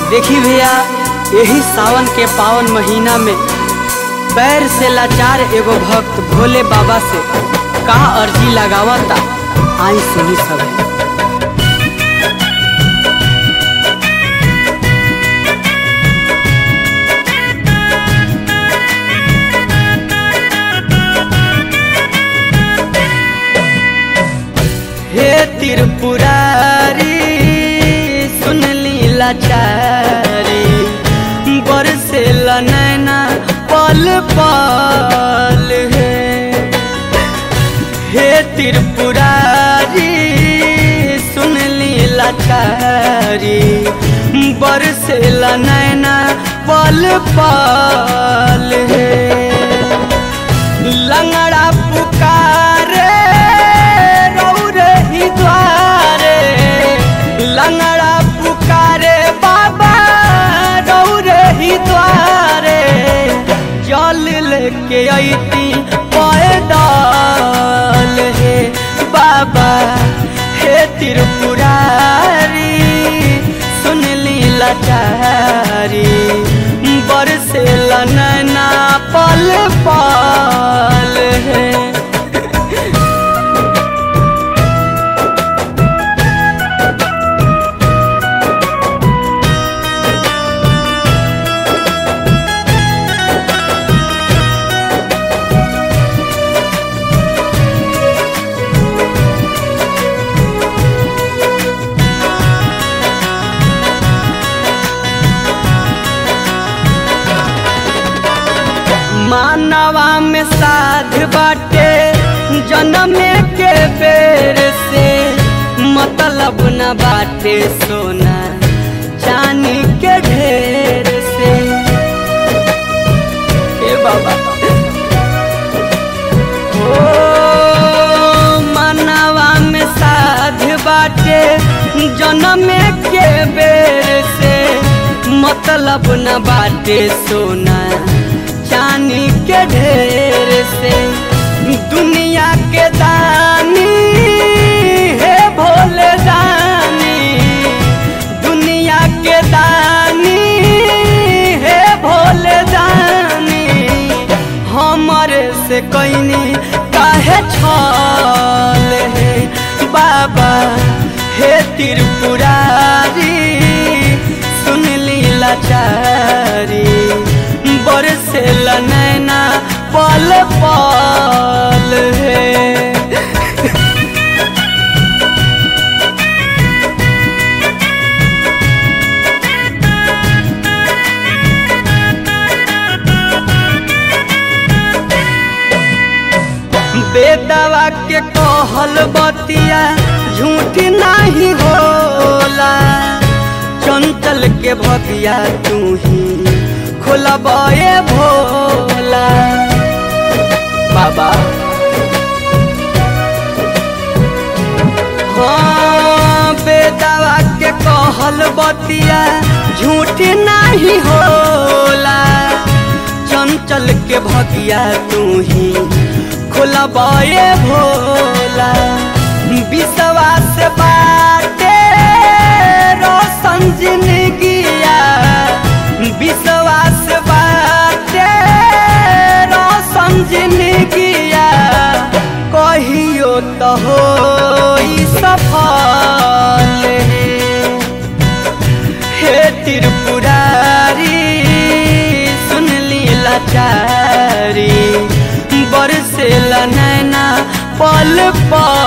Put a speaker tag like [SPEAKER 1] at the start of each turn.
[SPEAKER 1] देखी भैया यही सावन के पावन महीना में पैर से लाचार एगो भक्त भोले बाबा से का अर्जी लगावता आई सुनी सब हे त्रिपुरारी सुन ली लाचारी बरसे नैना पल पल है हे त्रिपुरारी सुन ली लाचारी बरसे नैना पल पल है लंगड़ा पुकारे रौरे ही द्वारे लंगड़ा पुकारे बाबा रौरे ही द्वारे जल लेके अती पैदल हे बाबा हे त्रिपुरारी सुन ली लाचारी बरसे नैना पल पल है मानवा में साध बाटे जन्म के बेर से मतलब न बाटे सोना चांदी के ढेर से ए बाबा ओ मानवा में साध बाटे जन्म के बेर से मतलब न बाटे सोना चांदी के ढेर से दुनिया के दानी है भोले दानी दुनिया के दानी है भोले दानी हमारे से कैनी काहे छल है बाबा हे त्रिपुरारी सुन ली लाचारी बरसे नैना पल पल है बेदवा के कहल बतिया झूठ नहीं होला चंचल के भगिया तू ही खोलबे भोला बाबा हाँ बेदवा के कहल बतिया झूठ नहीं होला चंचल के भगिया तू ही खोलबे भोला विश्वास बाटे रोशन जिंदगिया विश्वास बाटे रोशन जिंदगिया कहियो तो हो सफल हे त्रिपुरारी सुन ली लाचारी बरसे नैना पल पल